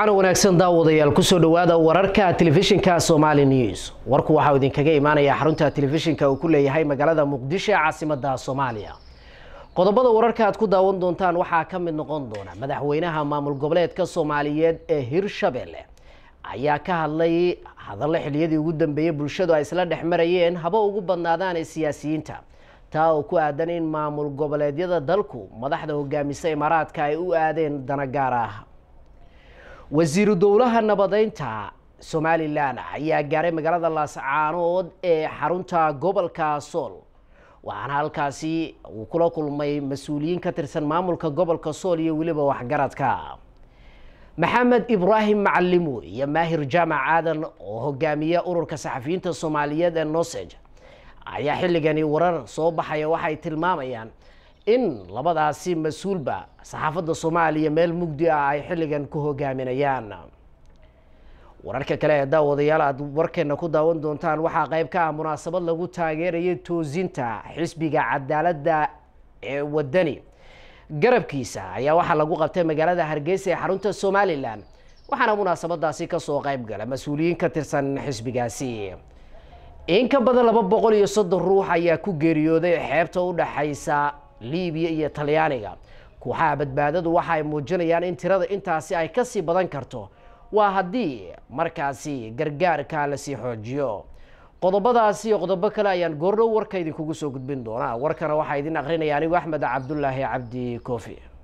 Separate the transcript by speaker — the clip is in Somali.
Speaker 1: wacan wanaagsan daawadayaal kusoo dhawaada wararka telefishinka somali news warku waxaa idinkaga imaanaya xarunta telefishinka uu ku leeyahay magaalada muqdisho ee caasimada soomaaliya qodobada wararka aad ku daawan doontaan waxaa ka mid noqon doona madaxweynaha maamul goboleedka soomaaliyeed ee hirshabelle ayaa ka hadlay hadallo xiliyadii ugu dambeeyey bulshadu ay isla dhex marayeen haba ugu badnaadaan ee siyaasiyiinta taa oo ku aadan in maamul goboleedyada dalku madaxda hogaamisa imaaraadka ay u aadeen dana gaar ah wasiiru dowlaha nabadeynta somalilan ayaa gaaray magaalada laascaanood ee xarunta gobolka sool waxaana halkaasi uu kula kulmay mas-uuliyiin ka tirsan maamulka gobolka sool iyo weliba waxgaradka maxamed ibraahim macalimo iyo maahir jaamac aadan oo hogaamiya ururka saxafiyiinta soomaaliyeed ee noseg ayaa xilligani warar soo baxaya waxay tilmaamayaan in labadaasi mas-uulba saxaafadda soomaaliya meel mugdi ah ay xilligan ku hogaaminayaan wararka kale ee daawadayaal aad warkeena ku daawan doontaan waxaa qayb ka ah munaasabad lagu taageerayay toosinta xisbiga cadaaladda ee wadani garabkiisa ayaa waxaa lagu qabtay magaalada hargeysa ee xarunta somalilan waxaana munaasabadaasi kasoo qayb gala mas-uuliyiin ka tirsan xisbigaasi in ka badan laba boqol iyo soddon ruux ayaa ku geeriyooday xeebta u dhexaysa libiya iyo talyaaniga kooxaha badbaadadu waxa ay muujinayaan in tirada intaasi ay kasii badan karto waa haddii markaasi gargaarka lasii xoojiyo qodobadaasi iyo qodobo kale ayaan goordhow warka idinkugu soo gudbin doonaa warkana waxaa idin akrinaya anigu axmed cabdulaahi cabdi koofi